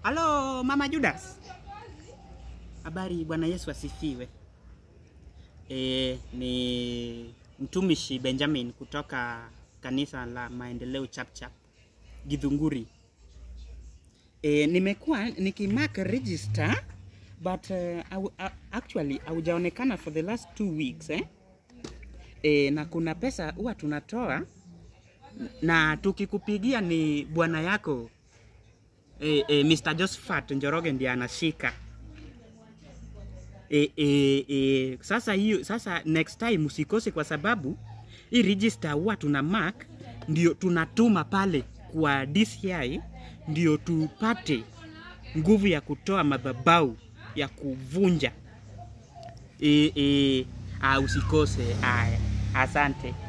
Halo Mama Judas. Habari, Bwana Yesu asifiwe. E, ni mtumishi Benjamin kutoka kanisa la Maendeleo Chapchap Githunguri. E, nimekuwa nikimark register but uh, au- a- actually haujaonekana for the last two weeks eh? E, na kuna pesa huwa tunatoa na tukikupigia ni bwana yako e, e, Mr. Josephat Njoroge ndiye anashika e, e, e, sasa hiyo sasa next time usikose kwa sababu hii register huwa tuna mark ndio tunatuma pale kwa DCI ndio tupate nguvu ya kutoa madhabau ya kuvunja e, e, ah, usikose aya asante